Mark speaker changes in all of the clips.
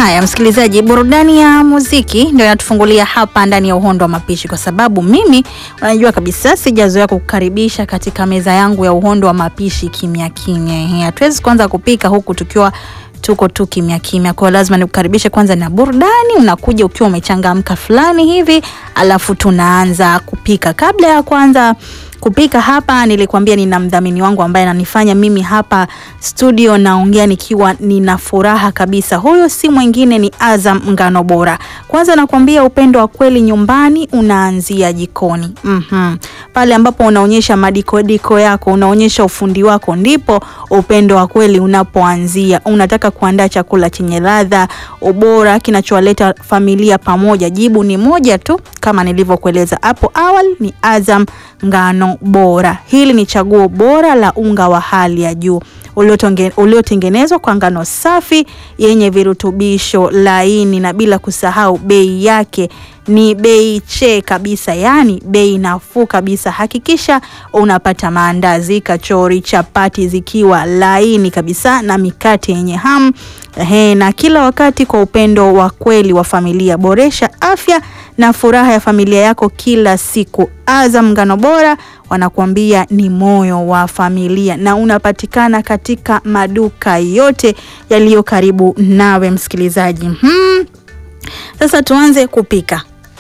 Speaker 1: Haya, msikilizaji, burudani ya muziki ndio inatufungulia hapa ndani ya Uhondo wa Mapishi, kwa sababu mimi unajua kabisa sijazoea kukukaribisha katika meza yangu ya Uhondo wa Mapishi kimya kimya. Hatuwezi kuanza kupika huku tukiwa tuko tu kimya kimya, kwa hiyo lazima nikukaribishe kwanza na burudani. Unakuja ukiwa umechangamka fulani hivi, alafu tunaanza kupika. Kabla ya kwanza kupika hapa, nilikwambia nina mdhamini wangu ambaye ananifanya mimi hapa studio naongea nikiwa nina furaha kabisa. Huyo si mwingine ni Azam Ngano Bora. Kwanza nakwambia upendo wa kweli nyumbani unaanzia jikoni. Mhm. Pale ambapo unaonyesha madikodiko yako, unaonyesha ufundi wako, ndipo upendo wa kweli unapoanzia. Unataka kuandaa chakula chenye ladha, ubora, kinachowaleta familia pamoja. Jibu ni moja tu, kama nilivyokueleza hapo awali, ni Azam Ngano Bora. Hili ni chaguo bora la unga wa hali ya juu uliotengenezwa kwa ngano safi yenye virutubisho laini, na bila kusahau bei yake ni bei che kabisa, yaani bei nafuu kabisa. Hakikisha unapata maandazi, kachori, chapati zikiwa laini kabisa na mikate yenye hamu he, na kila wakati kwa upendo wa kweli wa familia. Boresha afya na furaha ya familia yako kila siku. Azam Ngano Bora wanakuambia ni moyo wa familia, na unapatikana katika maduka yote yaliyo karibu nawe msikilizaji. Hmm. Sasa tuanze kupika.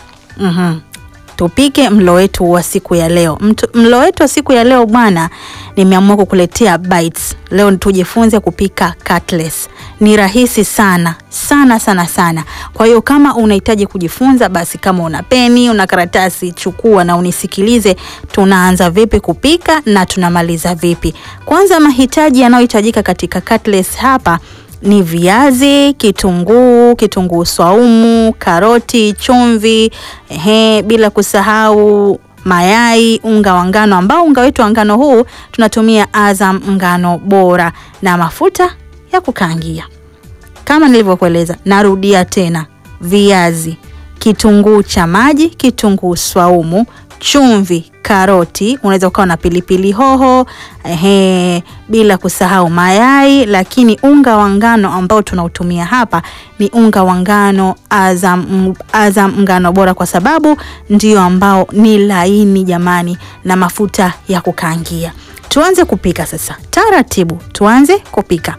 Speaker 1: Mhm. Tupike mlo wetu wa siku ya leo. Mtu, mlo wetu wa siku ya leo bwana, nimeamua kukuletea bites. Leo tujifunze kupika cutlets. Ni rahisi sana sana sana sana. Kwa hiyo kama unahitaji kujifunza, basi kama una peni, una karatasi, chukua na unisikilize. Tunaanza vipi kupika na tunamaliza vipi? Kwanza, mahitaji yanayohitajika katika cutlets hapa ni viazi, kitunguu, kitunguu swaumu, karoti, chumvi, ehe, bila kusahau mayai, unga wa ngano ambao unga wetu wa ngano huu tunatumia Azam Ngano Bora na mafuta ya kukaangia. Kama nilivyokueleza, narudia tena, viazi, kitunguu cha maji, kitunguu swaumu, chumvi, karoti, unaweza ukawa na pilipili hoho ehe, bila kusahau mayai. Lakini unga wa ngano ambao tunautumia hapa ni unga wa ngano Azam, Azam Ngano Bora, kwa sababu ndio ambao ni laini jamani, na mafuta ya kukaangia. Tuanze kupika sasa, taratibu, tuanze kupika.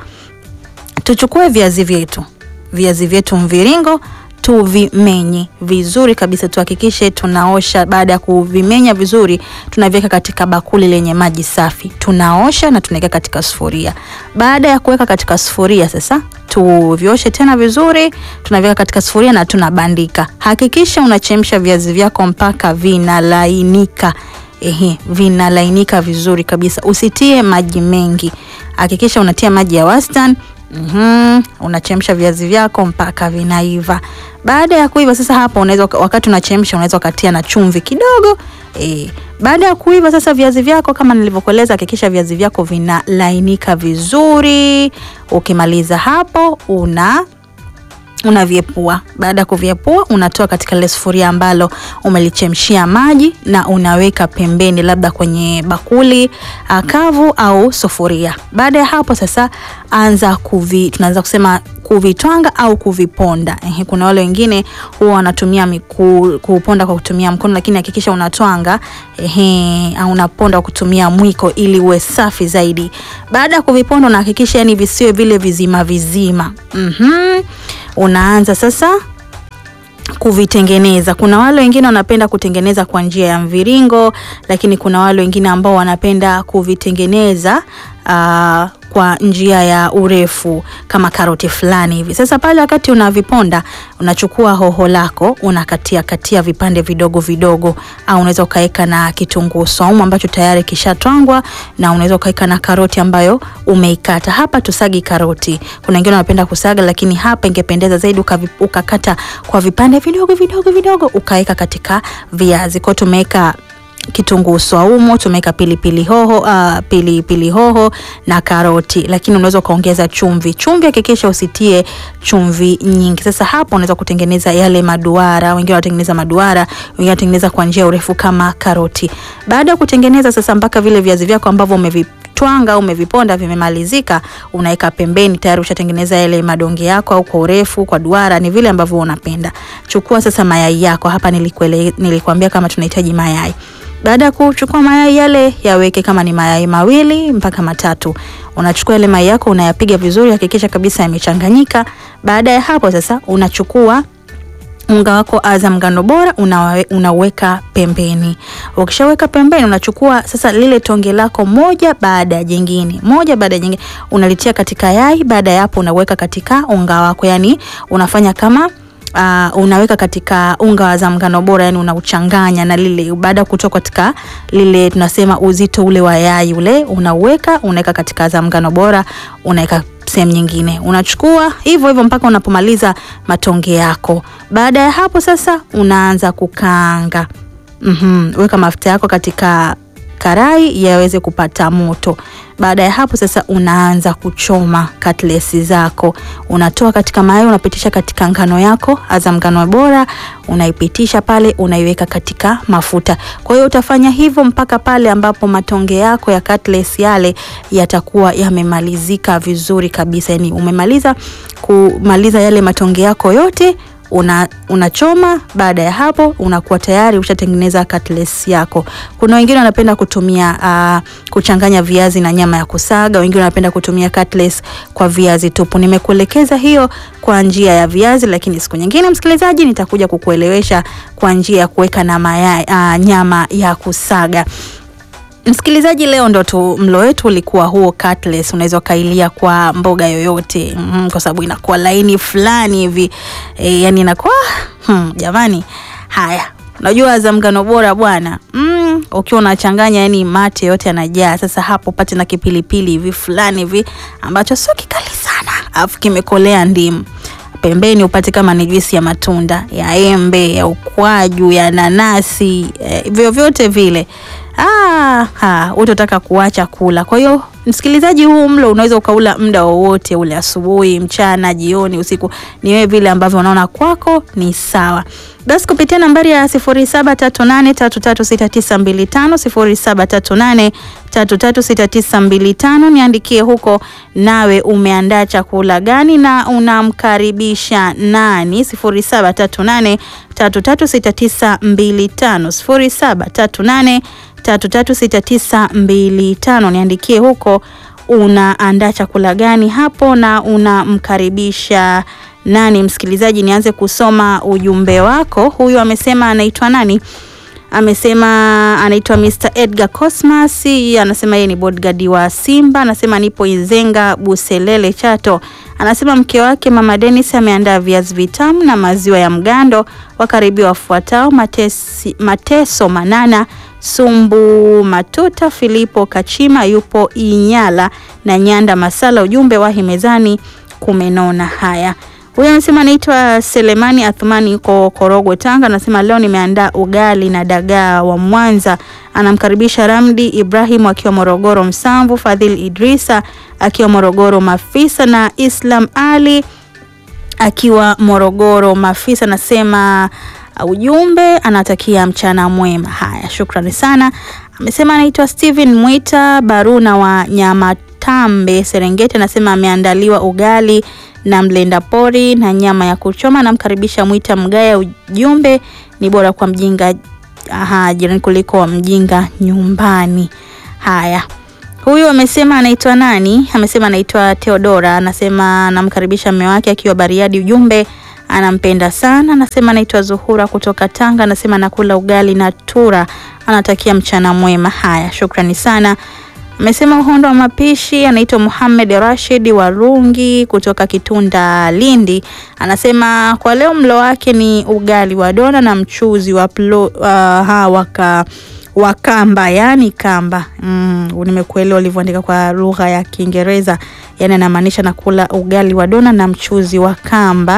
Speaker 1: Tuchukue viazi vyetu, viazi vyetu mviringo tuvimenye vizuri kabisa, tuhakikishe tunaosha. Baada ya kuvimenya vizuri, tunaviweka katika bakuli lenye maji safi, tunaosha na tunaweka katika sufuria. Baada ya kuweka katika sufuria, sasa tuvioshe tena vizuri, tunaviweka katika sufuria na tunabandika. Hakikisha unachemsha viazi vyako mpaka vinalainika. Ehe, vinalainika vizuri kabisa, usitie maji mengi, hakikisha unatia maji ya wastani. Mm-hmm. Unachemsha viazi vyako mpaka vinaiva. Baada ya kuiva sasa, hapo unaweza wakati unachemsha unaweza ukatia na chumvi kidogo e. Baada ya kuiva sasa viazi vyako kama nilivyokueleza, hakikisha viazi vyako vinalainika vizuri. Ukimaliza hapo una unavyepua. Baada ya kuvyepua, unatoa katika lile sufuria ambalo umelichemshia maji na unaweka pembeni, labda kwenye bakuli kavu au sufuria. Baada ya hapo sasa, anza kuvi, tunaanza kusema kuvitwanga au kuviponda. Ehe, kuna wale wengine huwa wanatumia miku, kuponda kwa kutumia mkono, lakini hakikisha unatwanga ehe, au unaponda kwa kutumia mwiko ili uwe safi zaidi. Baada ya kuviponda, unahakikisha yani visiwe vile vizima vizima. Mhm. Unaanza sasa kuvitengeneza. Kuna wale wengine wanapenda kutengeneza kwa njia ya mviringo, lakini kuna wale wengine ambao wanapenda kuvitengeneza uh, kwa njia ya urefu kama karoti fulani hivi. Sasa pale wakati unaviponda, unachukua hoho lako unakatia katia vipande vidogo vidogo, au unaweza ukaweka na kitunguu saumu ambacho tayari kishatwangwa, na unaweza ukaweka na karoti ambayo umeikata. Hapa tusagi karoti, kuna wengine wanapenda kusaga, lakini hapa ingependeza zaidi ukakata kwa vipande vidogo vidogo vidogo, ukaweka katika viazi. Kwa tumeweka kitunguu swaumu, tumeweka pilipili hoho, uh, pilipili hoho na karoti, lakini unaweza ukaongeza chumvi. Chumvi hakikisha usitie chumvi nyingi. Sasa hapo unaweza kutengeneza yale maduara, wengine wanatengeneza maduara, wengine wanatengeneza kwa njia urefu kama karoti. Baada ya kutengeneza sasa mpaka vile viazi vyako ambavyo umevi umevitwanga au umeviponda vimemalizika, unaweka pembeni, tayari ushatengeneza yale madonge yako, au kwa urefu, kwa duara, ni vile ambavyo unapenda. Chukua sasa mayai yako, hapa nilikuele, nilikuambia kama tunahitaji mayai. Baada ya kuchukua mayai yale, yaweke kama ni mayai mawili mpaka matatu. Unachukua yale mayai yako unayapiga vizuri, hakikisha kabisa yamechanganyika. Baada ya hapo sasa unachukua unga wako Azam ngano bora unawe, unaweka pembeni. Ukishaweka pembeni, unachukua sasa lile tonge lako moja baada ya jingine, moja baada ya jingine, unalitia katika yai. Baada ya hapo, unaweka katika unga wako, yani unafanya kama Uh, unaweka katika unga wa Azam ngano bora, yani unauchanganya na lile. Baada ya kutoka katika lile tunasema uzito ule wa yai ule, unauweka unaweka katika Azam ngano bora, unaweka sehemu nyingine, unachukua hivyo hivyo mpaka unapomaliza matonge yako. Baada ya hapo sasa unaanza kukaanga. mm -hmm. Weka mafuta yako katika karai yaweze kupata moto. Baada ya hapo sasa unaanza kuchoma katlesi zako, unatoa katika mayai, unapitisha katika ngano yako Azam ngano bora, unaipitisha pale, unaiweka katika mafuta. Kwa hiyo utafanya hivyo mpaka pale ambapo matonge yako ya katlesi yale yatakuwa yamemalizika vizuri kabisa, yani umemaliza kumaliza yale matonge yako yote una unachoma. Baada ya hapo unakuwa tayari ushatengeneza cutlets yako. Kuna wengine wanapenda kutumia uh, kuchanganya viazi na nyama ya kusaga, wengine wanapenda kutumia cutlets kwa viazi tupu. Nimekuelekeza hiyo kwa njia ya viazi, lakini siku nyingine, msikilizaji, nitakuja kukuelewesha kwa njia ya kuweka na mayai, uh, nyama ya kusaga. Msikilizaji, leo ndo tu mlo wetu ulikuwa huo cutlets. Unaweza ukailia kwa mboga yoyote mm, kwa sababu inakuwa laini fulani hivi e, yani inakuwa hmm, jamani. Haya, unajua Azam ngano bora bwana mm, ukiwa unachanganya yani mate yote yanajaa. Sasa hapo pate na kipilipili hivi fulani hivi ambacho sio kikali sana, alafu kimekolea ndimu pembeni upate kama ni juisi ya matunda ya embe ya ukwaju ya nanasi e, vyovyote vile Ah, ha, utataka kuacha kula. Kwa hiyo msikilizaji, huu mlo unaweza ukaula muda wowote ule, asubuhi, mchana, jioni, usiku, ni wewe vile ambavyo unaona kwako ni sawa. Basi kupitia nambari ya 0738336925 0738336925 niandikie huko, nawe umeandaa chakula gani na unamkaribisha nani? 0738336925 0738 336925 niandikie huko, unaandaa chakula gani hapo na unamkaribisha nani? Msikilizaji, nianze kusoma ujumbe wako. Huyu amesema anaitwa nani? Amesema anaitwa Mr. Edgar Cosmas, anasema yeye ni bodyguard wa Simba, anasema nipo Izenga Buselele Chato. Anasema mke wake Mama Dennis ameandaa viazi vitamu na maziwa ya mgando. Wakaribia wafuatao: Matesi, Mateso Manana Sumbu Matuta, Filipo Kachima yupo Inyala na Nyanda Masala. Ujumbe wa himezani kumenona. Haya, huyu anasema anaitwa Selemani Athumani yuko Korogwe Tanga, anasema leo nimeandaa ugali na dagaa wa Mwanza. Anamkaribisha Ramdi Ibrahim akiwa Morogoro Msamvu, Fadhil Idrisa akiwa Morogoro Mafisa na Islam Ali akiwa Morogoro Mafisa. Anasema ujumbe anatakia mchana mwema. Haya, shukrani sana. Amesema anaitwa Steven Mwita Baruna wa Nyamatambe Serengeti, anasema ameandaliwa ugali na mlenda pori na nyama ya kuchoma. Namkaribisha Mwita Mgaya, ujumbe ni bora kwa mjinga aha, jirani kuliko mjinga nyumbani. Haya, huyu amesema anaitwa nani? Amesema anaitwa Theodora, anasema namkaribisha mume wake akiwa Bariadi, ujumbe anampenda sana. Anasema anaitwa Zuhura kutoka Tanga, anasema nakula ugali na tura, anatakia mchana mwema. Haya, shukrani sana. Amesema uhondo wa mapishi, anaitwa Muhammad Rashid Warungi kutoka Kitunda Lindi, anasema kwa leo mlo wake ni ugali wa dona na mchuzi wa plo, uh, ha, waka wa kamba yani kamba. Mm, nimekuelewa ulivyoandika kwa lugha ya Kiingereza, yani anamaanisha nakula ugali wa dona na mchuzi wa kamba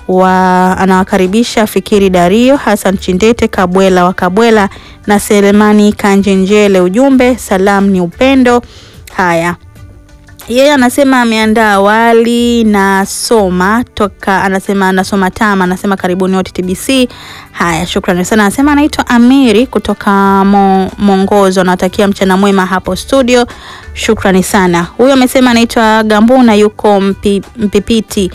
Speaker 1: wa anawakaribisha Fikiri Dario, Hassan Chindete, Kabwela wa Kabwela na Selemani Kanjenjele. Ujumbe salam ni upendo. Haya, Yeye anasema ameandaa wali na soma toka, anasema anasoma tama, anasema karibuni wote TBC. Haya, shukrani sana. Anasema anaitwa Amiri kutoka Mo, Mongozo, anatakia mchana mwema hapo studio. Shukrani sana. Huyo amesema anaitwa Gambuna, yuko mpi, Mpipiti,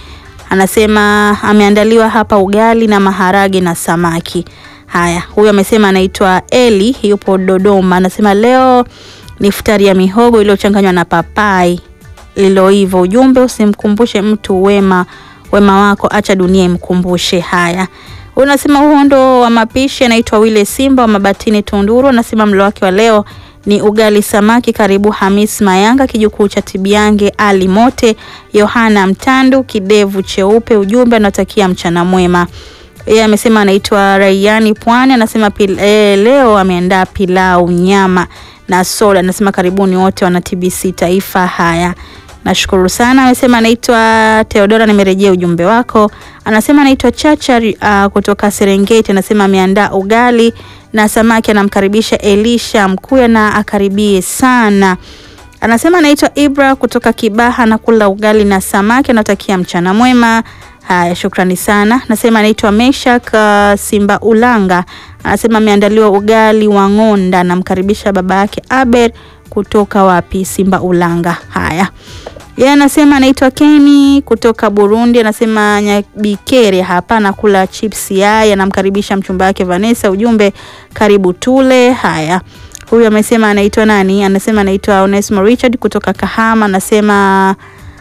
Speaker 1: anasema ameandaliwa hapa ugali na maharage na samaki. Haya, huyo amesema anaitwa Eli, yupo Dodoma, anasema leo ni futari ya mihogo iliyochanganywa na papai liloiva. Ujumbe, usimkumbushe mtu wema wema wako, acha dunia imkumbushe. Haya, unasema uhondo wa mapishi anaitwa Wile Simba wa Mabatini Tunduru, anasema mlo wake wa leo ni ugali samaki. Karibu Hamis Mayanga, kijukuu cha Tibiange, Ali Mote, Yohana Mtandu, kidevu cheupe. Ujumbe, anatakia mchana mwema. Yeye amesema anaitwa Rayani Pwani, anasema pil, e, leo ameandaa pilau nyama na soda. Anasema karibuni wote wana TBC Taifa. Haya, nashukuru sana. Amesema anaitwa Theodora, nimerejea ujumbe wako. Anasema anaitwa Chacha uh, kutoka Serengeti. Anasema ameandaa ugali na samaki, anamkaribisha Elisha Mkuya na akaribie sana. Anasema anaitwa Ibra kutoka Kibaha, anakula ugali na samaki, anatakia mchana mwema. Haya, shukrani sana. Nasema anaitwa Meshak uh, Simba Ulanga, anasema ameandaliwa ugali wa ng'onda, anamkaribisha baba yake Aber kutoka wapi? Simba Ulanga. Haya, yeye anasema anaitwa Keni kutoka Burundi, anasema Nyabikere hapa anakula chips yai, anamkaribisha mchumba wake Vanessa. Ujumbe karibu tule. Haya, huyu amesema anaitwa nani? Anasema anaitwa Onesmo Richard kutoka Kahama, anasema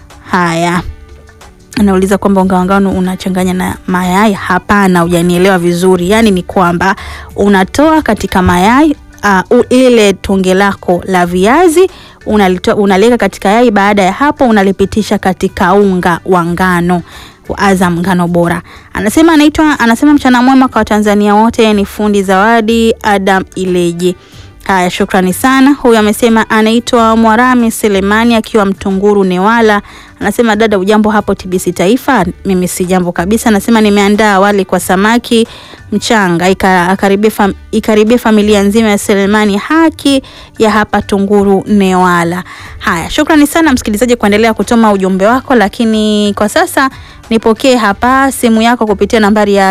Speaker 1: haya anauliza kwamba unga wa ngano unachanganya na mayai. Hapana, hujanielewa vizuri. Yaani ni kwamba unatoa katika mayai uh, ile tonge lako la viazi unalitoa unaliweka katika yai. Baada ya hapo unalipitisha katika unga wa ngano wa Azam ngano bora. Anasema anaitwa anasema mchana mwema kwa Watanzania wote. Ni fundi Zawadi Adam Ileje. Haya, shukrani sana. Huyu amesema anaitwa Mwarami Selemani akiwa Mtunguru Newala. Anasema dada, ujambo hapo TBC Taifa? Mimi si jambo kabisa. Anasema nimeandaa wali kwa samaki mchanga, ikaribia fam, ikaribia familia nzima ya Selemani haki ya hapa Tunguru Newala. Haya, shukrani sana msikilizaji kuendelea kutuma ujumbe wako, lakini kwa sasa nipokee hapa simu yako kupitia nambari ya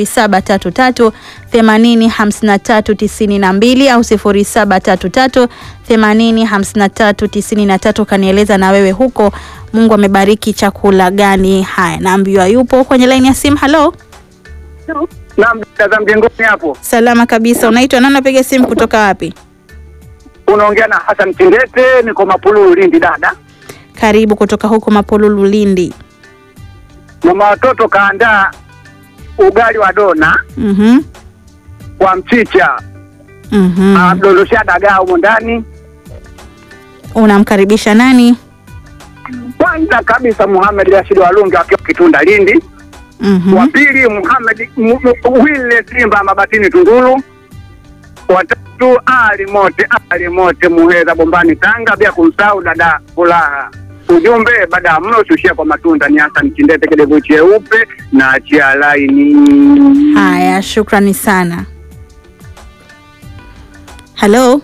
Speaker 1: 0733 80 53 92 au 0733 80 53 93. Kanieleza na wewe huko Mungu amebariki chakula gani? Haya, naambiwa yupo kwenye laini ya simu. Halo,
Speaker 2: Naam, dada mjengoni hapo.
Speaker 1: salama kabisa. Unaitwa nani? Napiga simu kutoka wapi?
Speaker 2: Unaongea na Hassan Kindete, niko Mapulu Lindi dada.
Speaker 1: Karibu kutoka huko Mapolulu Lindi.
Speaker 2: Mama watoto kaandaa ugali wa dona
Speaker 1: Mhm.
Speaker 2: wa mchicha,
Speaker 1: Mhm.
Speaker 2: amdondoshea dagaa humo ndani.
Speaker 1: Unamkaribisha nani?
Speaker 2: Kwanza kabisa Muhammad Rashid Walungi akiwa Kitunda Lindi.
Speaker 1: Mhm.
Speaker 2: Wa pili Muhammad Mu- Mu- Wile Simba Mabatini Tunduru. Watatu Ali Mote Ali Mote Muheza Bombani Tanga, bila kumsahau dada Furaha. Ujumbe baada ya mlo shushia kwa matunda ni Hassan Kindete, kidevu cheupe na achia laini.
Speaker 1: Haya, shukrani sana. Halo,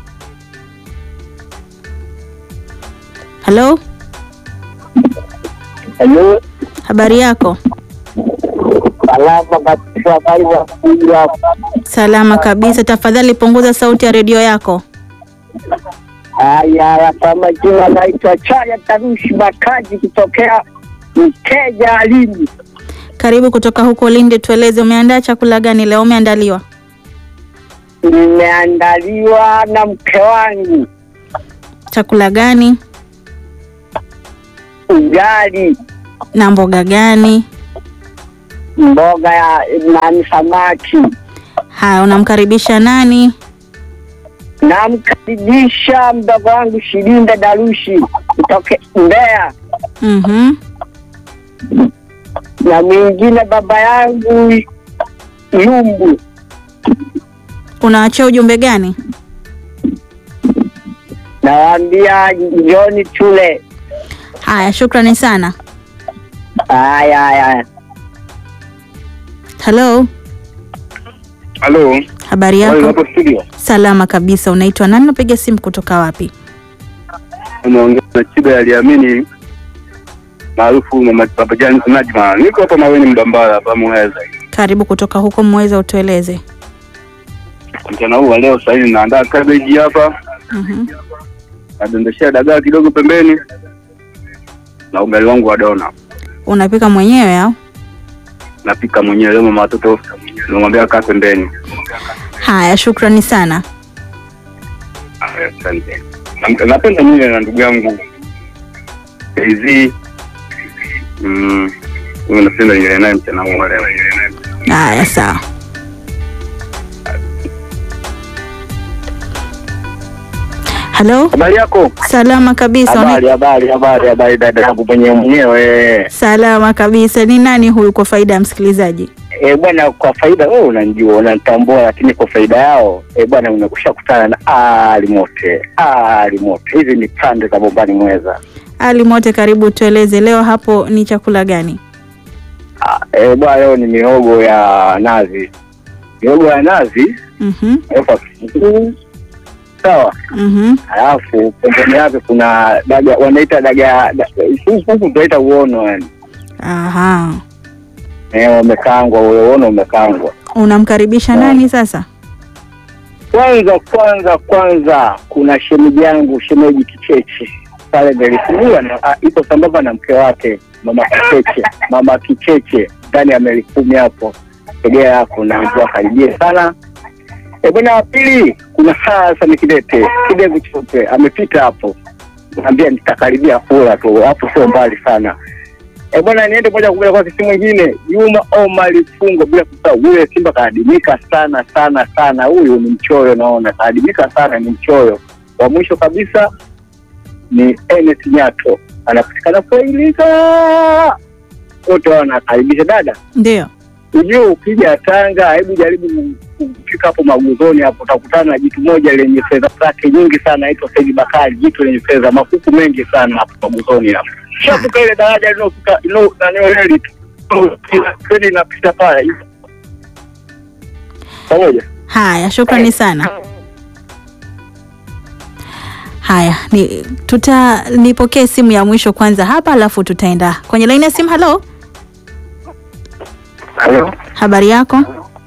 Speaker 1: halo,
Speaker 3: Halo,
Speaker 1: habari yako?
Speaker 3: salama kabisa. Habari za kuja hapa?
Speaker 1: Salama kabisa. Tafadhali punguza sauti ya redio yako.
Speaker 3: Haya, haya, kwa majina naitwa Chaya Tarushi Makaji kutokea Mteja Lindi.
Speaker 1: Karibu kutoka huko Lindi, tueleze umeandaa chakula gani leo? Umeandaliwa
Speaker 3: Nimeandaliwa na mke wangu
Speaker 1: chakula gani
Speaker 3: ugali,
Speaker 1: na mboga gani?
Speaker 3: mboga ya nani, samaki.
Speaker 1: Haya, unamkaribisha nani?
Speaker 3: Namkaribisha mdogo wangu Shilinda Darushi kutoka Mbeya,
Speaker 1: Mhm.
Speaker 3: na mwingine baba yangu Yumbu.
Speaker 1: Unaachia ujumbe gani?
Speaker 3: Nawaambia njoni tule.
Speaker 1: Haya, shukrani sana.
Speaker 3: Haya, haya.
Speaker 1: Halo,
Speaker 2: Halo,
Speaker 1: habari yako?
Speaker 2: hapo studio.
Speaker 1: Salama kabisa. Unaitwa nani? Unapiga simu kutoka wapi?
Speaker 2: Unaongea na Chiba aliamini maarufu Mama Papa Jan Najma. Niko hapa Maweni Mdambara hapa Muheza.
Speaker 1: Karibu kutoka huko Mweza, utueleze.
Speaker 2: Mchana huu wa leo sasa hivi naandaa cabbage hapa,
Speaker 1: Mhm.
Speaker 2: nadondeshea dagaa kidogo pembeni na ugali wangu wa dona.
Speaker 1: Unapika mwenyewe au?
Speaker 2: Napika mwenyewe leo, mama watoto nimwambia kaa pembeni.
Speaker 1: Haya, shukrani sana.
Speaker 2: Aya, Asante. Na- Napenda nyinyi na ndugu yangu KZ. Mm, huyu napenda nyinyi naye mchana huu wa leo.
Speaker 1: Haya, sawa. Halo,
Speaker 3: Habari yako?
Speaker 1: salama kabisa. Una-
Speaker 3: Habari, habari, habari, habari dada yangu mwenyewe mwenyewe.
Speaker 1: Salama kabisa. Ni nani huyu kwa faida ya msikilizaji?
Speaker 3: Eh bwana, kwa faida wewe unanijua, unanitambua, lakini kwa faida yao eh bwana, unakusha kutana na Ali Mote. Ali Mote, hizi ni pande za Bombani Mweza.
Speaker 1: Ali Mote, karibu tueleze leo hapo ni chakula gani?
Speaker 3: Ah, eh bwana, leo ni mihogo ya nazi, mihogo ya nazi
Speaker 1: Mhm.
Speaker 3: weka kitunguu sawa,
Speaker 1: Mhm.
Speaker 3: alafu pembeni yake kuna daga wanaita daga da- huku huku tunaita uono yani,
Speaker 1: Aha.
Speaker 3: eh, umekaangwa ule uono umekaangwa.
Speaker 1: Unamkaribisha nani sasa?
Speaker 3: Kwanza kwanza kwanza, kuna shemeji yangu shemeji Kicheche pale Melifungua na ah, ipo sambamba na mke wake mama Kicheche, mama Kicheche ndani ya meli kumi hapo tegea yako na mvua karibie sana. E bwana, wa pili kuna Hassan Kidete kidevu cheupe amepita hapo, naambia nitakaribia kula tu hapo, sio mbali sana. E bwana, niende moja kwa moja kwa kisi mwingine, Juma Omar Fungo, bila kusahau yule Simba kaadimika sana sana sana. Huyu ni mchoyo, naona kaadimika sana, ni mchoyo. Wa mwisho kabisa ni Enes Nyato, anapatikana Kuilika. Wote wao wanakaribisha dada.
Speaker 1: Ndio.
Speaker 3: Ujue ukija Tanga, hebu jaribu kufika hapo Maguzoni hapo, utakutana na jitu moja lenye fedha zake nyingi sana, naitwa Saidi Bakari, jitu lenye fedha makuku mengi sana hapo Maguzoni hapo. Shafuka ile daraja linofika ilo nanio reli tu reli inapita pale pamoja.
Speaker 1: Haya, shukrani sana. Haya, ni tuta nipokee simu ya mwisho kwanza hapa, alafu tutaenda kwenye laini ya simu. Halo,
Speaker 2: Halo,
Speaker 1: habari yako?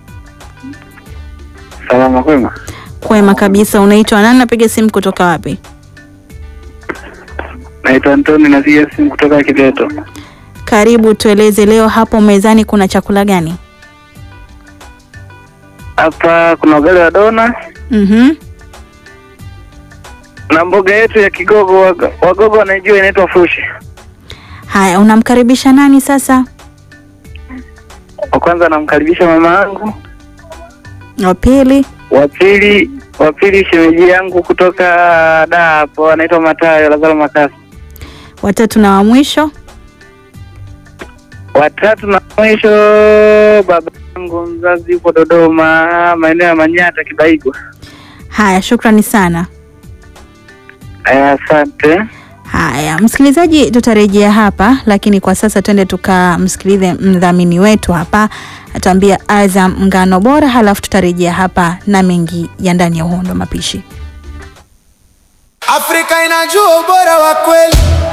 Speaker 2: salama kwema.
Speaker 1: Kwema kabisa. Unaitwa nani? Napiga simu kutoka wapi?
Speaker 2: Naitwa Antoni, napiga simu kutoka Kibeto.
Speaker 1: Karibu, tueleze leo hapo mezani kuna chakula gani?
Speaker 2: Hapa kuna ugali wa dona
Speaker 1: Mhm.
Speaker 2: na mboga yetu ya Kigogo. Wago- Wagogo wanaijua inaitwa fushi.
Speaker 1: Haya, unamkaribisha nani sasa?
Speaker 2: Wa kwanza namkaribisha mama yangu,
Speaker 1: Wa pili?
Speaker 2: wa pili wa pili shemeji yangu kutoka da hapo anaitwa Matayo Lazaro Makasi,
Speaker 1: Watatu na wa mwisho?
Speaker 2: watatu na mwisho baba yangu mzazi yuko Dodoma, maeneo ya Manyata Kibaigo.
Speaker 1: Haya, shukrani sana.
Speaker 2: Aya, asante.
Speaker 1: Haya, msikilizaji, tutarejea hapa, lakini kwa sasa twende tukamsikilize mdhamini wetu hapa, atuambia Azam ngano bora, halafu tutarejea hapa na mengi ya ndani ya uhondo mapishi.
Speaker 4: Afrika inajua ubora wa kweli.